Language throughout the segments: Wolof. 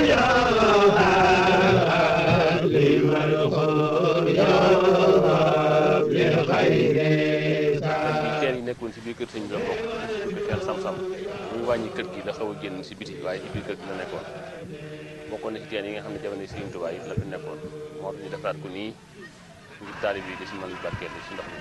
teen yi nekkoon si biir kër sëñ bi la bokk bi teen sam-sam bu ñu wàññi kër gi la xaw a génn si biti waaye ci biir kër gi la nekkoon bokkoon na si teen yi nga xam ne jamono Sëriñ Tuubaa yi la fi nekkoon moo tax ñu defaraat ko nii ngir taalib yi di si mën barkeel si ndox mi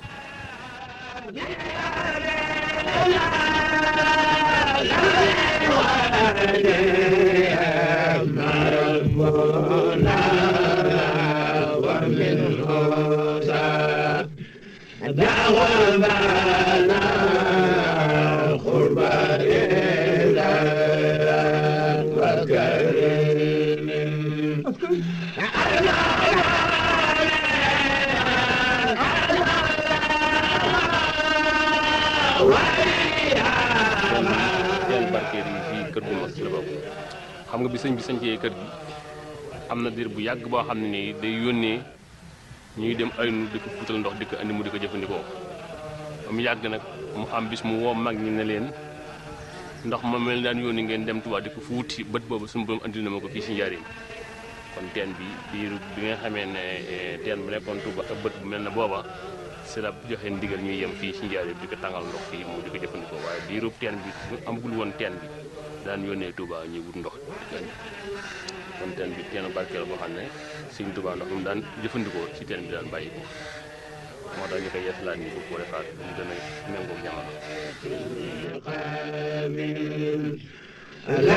teen barkeel yi fii kër gu mag ci la bokk xam nga bi sëñ bi sañcee kër gi am na diir bu yàgg boo xam ne nii day yónnee ñuy dem ay nu di ko fuutal ndox di ko andi mu di ko jëfandikoo ba mu yàgg nag mu am bis mu woo mag ñi ne leen ndox ma mel daan yónni ngeen dem Tuubaa di ko fuuti bët boobu suñu borom andi na ma ko fii si njariñ kon teen bi biir bi nga xamee ne teen bu nekkoon Tuubaa ak bët bu mel ne booba si la joxe ndigal ñuy yem fii si njariñ di ko tàngal ndox fii mu di ko jëfandikoo waaye biirub teen bi amagul woon teen bi daan yónnee Tuubaa ñuy wut ndox di ko andi kon teen bi teenu barkeel boo xam ne Sëriñ Tuubaa ndox mu daan jëfandikoo ci teen bi daan bàyyi ko moo tax ñu koy yeesalaat ñu bëgg ko defaat mu gën a méngóog jamono